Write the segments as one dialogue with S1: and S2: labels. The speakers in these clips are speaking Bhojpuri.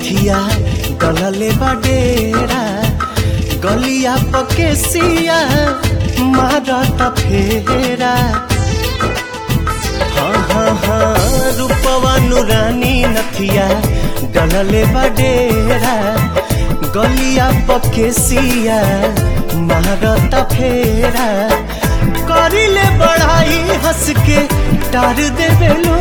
S1: नथिया गलले बडेरा गलिया पकेसिया मारत फेरा हाँ हाँ हाँ रूपवा नुरानी नथिया गलले बडेरा गलिया पकेसिया मारत फेरा करिले बढ़ाई हंस के टार देवेलू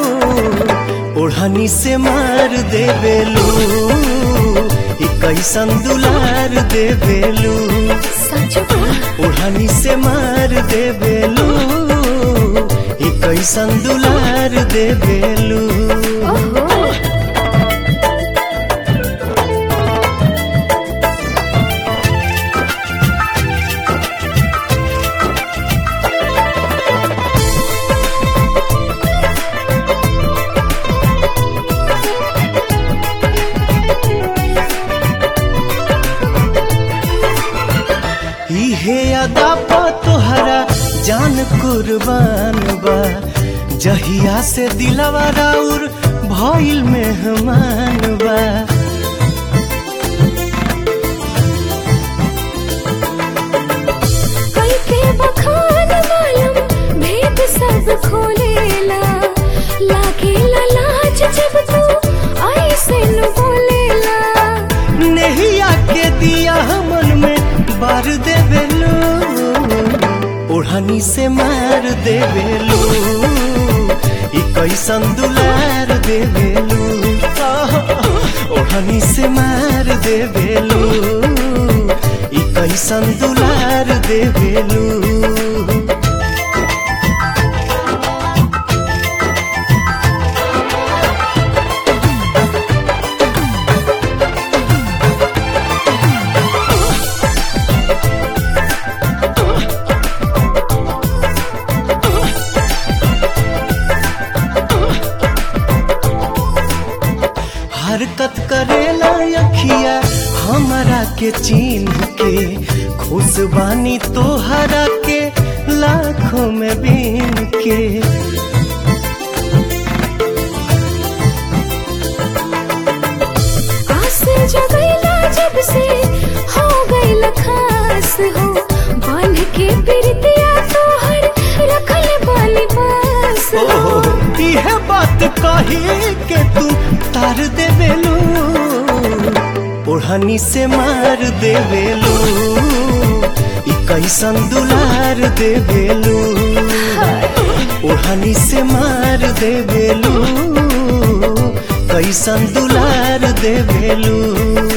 S1: ओढ़नी से मार देवेलू ई कैसन दुलार देवेलू
S2: सच में
S1: ओढ़नी से मार देवेलू ई कैसन दुलार देवेलू
S2: ओहो
S1: इहे अदा पा तोहरा जान कुर्बान बा जहिया से दिलवा राउर भइल मेहमान बा
S2: कई के बखान मालूम भेद सब खोलेला लागेला लाज जब तू ऐसे न बोलेला
S1: नहिया के दिया मन में बार देवेलू ओढ़नी से मार देवेलू ई कैसन दुलार देवेलू ओढ़नी से मार देवेलू ई कैसन दुलार देवेलू हरकत करेला अखिया हमारा के चिन्ह के खुश बानी तोहरा के लाखों में बीन के
S2: आस जगैला जब से हो गइल खास हो बांध के प्रीतिया तोहर रखल बाली पास हो
S1: ओहो इहे बात कही के तू तार देवेलू ओढ़नी से मार देवेलू ई कैसन दुलार देवेलू ओढ़नी से मार देवेलू कैसन दुलार देवेलू